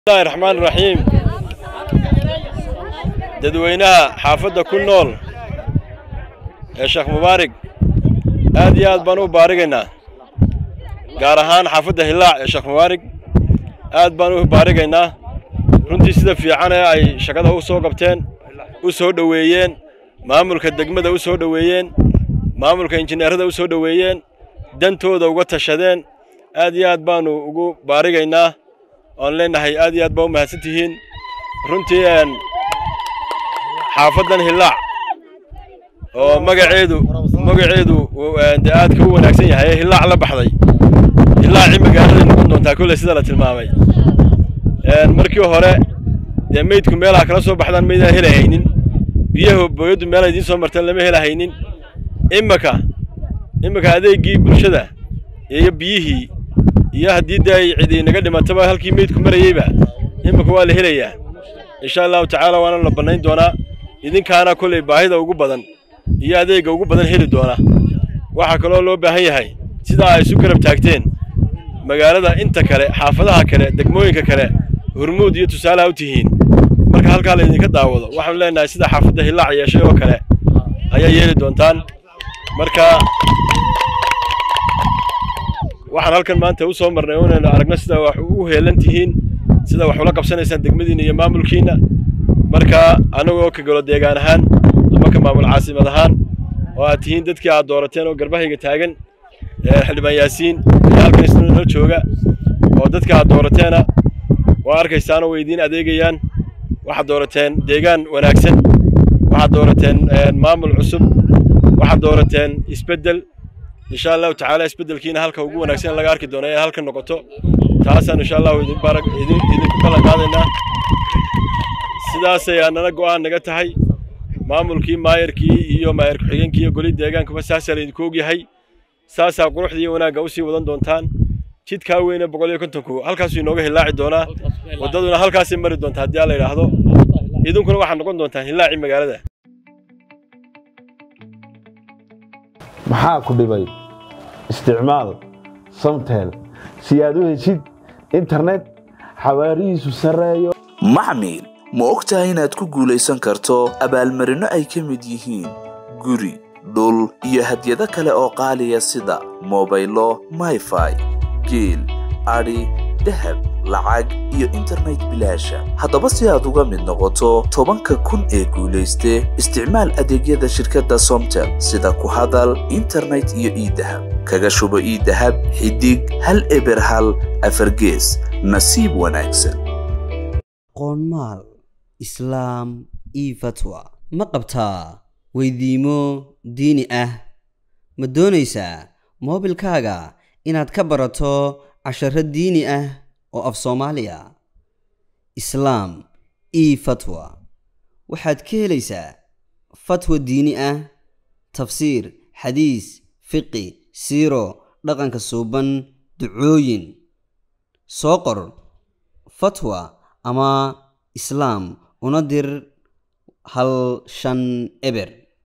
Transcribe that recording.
bismillahi raxmaan raxiim dadweynaha xaafadda ku nool ee sheekh mubaarig aad iyo aad baan u baarigaynaa gaar ahaan xaafadda hillaac ee sheekh mubaarig aad baan u baarigaynaa runtii sida fiican ee ay shaqada u soo qabteen u soo dhoweeyeen maamulka degmada u soo dhoweeyeen maamulka injineerada u soo dhoweeyeen dantooda uga tashadeen aad iyo aad baannu ugu baarigaynaa oan leenahay aad iyo aad baa u mahadsan tihiin runtii xaafaddan hillaac oo magaceedu magaceedu dee aadka u wanaagsan yahay ee hillaac la baxday hillaacii magaaladay noqon doontaa kolley sida la tilmaamay markii hore dee meydku meelaha kala soo baxdaan maydaan helahaynin biyaha booyaddu meela idiin soo marteen lama helahaynin imika imika adeeggii bulshada iyo biyihii iyo haddii dee ay cidi inaga dhimataba halkii meydku marayeyba imika waa la helayaa insha allahu tacaala waana la bannayn doonaa idinkaana kolley baahida ugu badan iyo adeegga ugu badan heli doona waxaa kaloo loo baahan yahay sidaa ay isu garab taagteen magaalada inta kale xaafadaha kale degmooyinka kale hurmuud iyo tusaalaha u tihiin marka halkaa la idinka daawado waxaanu leenahay sida xaafadda hillaac yeeshay oo kale ayaa yeeli doontaan marka waxaan halkan maanta u soo marnay inaynu aragno sida wax u heelan tihiin sida wax ula qabsanaysaan degmadiinna iyo maamulkiinna marka annagoo ka galo deegaan ahaan ama ka maamul caasimad ahaan oo aad tihiin dadkii aad doorateen oo garbahayga taagan xildhibaan yaasiin iyo halkan isna noo jooga oo dadka aad doorateena waa arkaysaanoo way idiin adeegayaan waxaad doorateen deegaan wanaagsan waxaad doorateen maamul cusub waxaad doorateen isbeddel insha allahu tacaala isbeddelkiina halka ugu wanaagsan laga arki doono ee halka noqoto taasaan insha allahu idinku ballan qaadaynaa sidaasay aanana go'aan naga tahay maamulkii maayarkii iyo maayar ku-xigeenkii iyo goli deegaankuba saasaa laydinku ogyahay saasaa quruxda iyo wanaagga usii wadan doontaan jidkaa weyne boqol iyo kontonku halkaasuu inooga hillaaci doonaa waddaduna halkaasay mari doonta haddii alla yidhaahdo idinkuna waxaad noqon doontaan hillaacii magaalada maxaa ku dhibay isticmaal samtel si aad u heshid internet xawaarihiisu sarreeyo maxmil ma og tahay inaad ku guulaysan karto abaalmarinno ay ka mid yihiin guri dhul iyo hadyado kale oo qaaliya sida mobaylo mayfai geel adhi dahab lacag iyo internet bilaasha haddaba si aad uga mid noqoto tobanka kun ee guulayste isticmaal adeegyada shirkadda somtel sida ku hadal internet iyo iidahab kaga shubo iidahab xidig hal eber hal afargees nasiib wanaagsan qoonmaal islaam io fatwa ma qabtaa weydiimo diini ah ma doonaysaa moobilkaaga inaad ka barato casharo diini ah oo af soomaaliya islaam io fatwa waxaad ka helaysaa fatwa diini ah tafsiir xadiis fiqi siiro dhaqanka suuban ducooyin soo qor fatwa ama islaam una dir hal shan eber